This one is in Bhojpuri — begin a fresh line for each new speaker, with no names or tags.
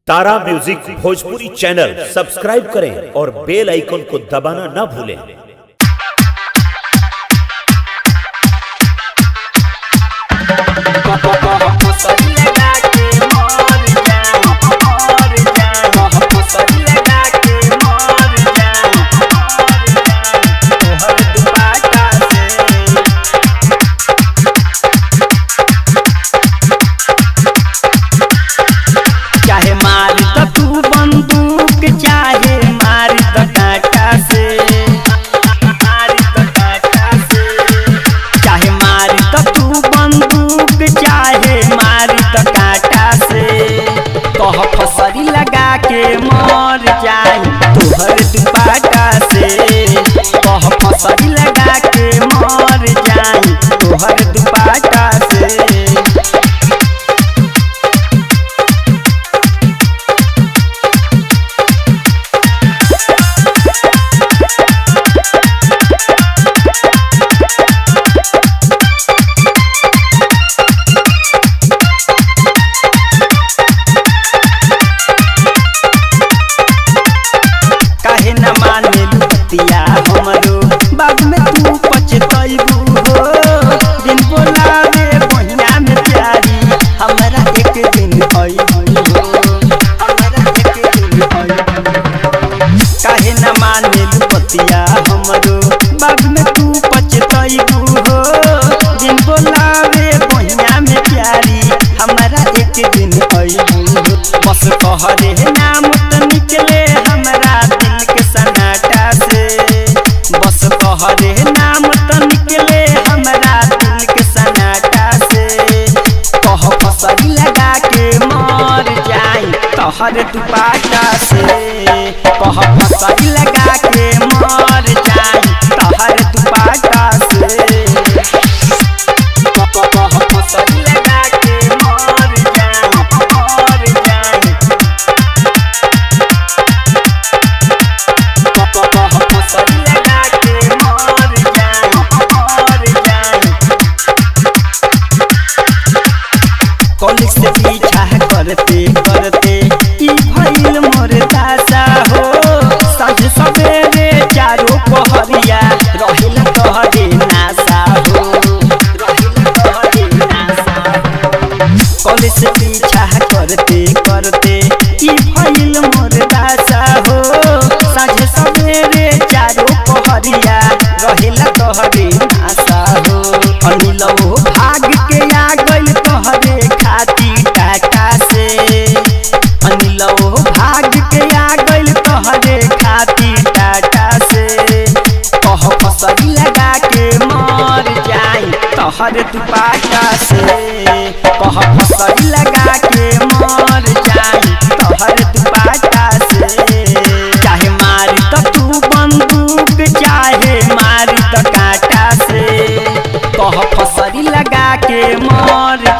तारा म्यूजिक भोजपुरी चैनल सब्सक्राइब करें और बेल आइकन को दबाना ना भूलें
चाहे मार द तू बंदूक चाहे मार द कांटा से मार द कांटा से चाहे मार द तू बंदूक चाहे मार द कांटा से कह फसरी लगा के मर जाए तोहर दुपाटा से कह फसरी लगा के मर जाए तोहर दुपाटा से काहे न माने लुतिया हमरो बाद में तू पछतैबू हो दिन बोलावे बहिया में प्यारी हमरा एक दिन अइबू हो हमरा एक दिन अइबू काहे न माने लुतिया हमरो बाद में तू पछतैबू हो दिन बोलावे बहिया में प्यारी हमरा एक दिन अइबू हो बस कहरे नाम त निकले हमरा दिल के सनाटा से बस कहरे नाम त निकले हमरा दिल के सनाटा से कह फसरी लगा के मर जाई तोहर दुपाटा से कह फसरी लगा के मर जाई तोहर दुपाटा से कह फसरी लगा के मर जाई मर जाई फसरी लगा के मर जाई मर जाई कॉलेज से पीछा करते करते ई भइल मोर दासा हो साँझ सवेरे चारो पहरिया रहेला तोहरे नासा हो रहेला तोहरे नासा हो कॉलेज से पीछा करते करते ई भइल मोर दासा हो साँझ सवेरे चारो पहरिया रहेला तोहरे नासा हो अनिल हो भाग के आ गइल तोहरे खाती टाटा से अनिल हो भाग के आ गइल तोहरे खाती टाटा से कह फसरी लगा के मर जाई तोहर दुपाटा से कह फसरी लगा के मर जाई तोहर दुपाटा से चाहे मार त तू बंदूक चाहे मार त कांटा से कह फसरी लगा के मर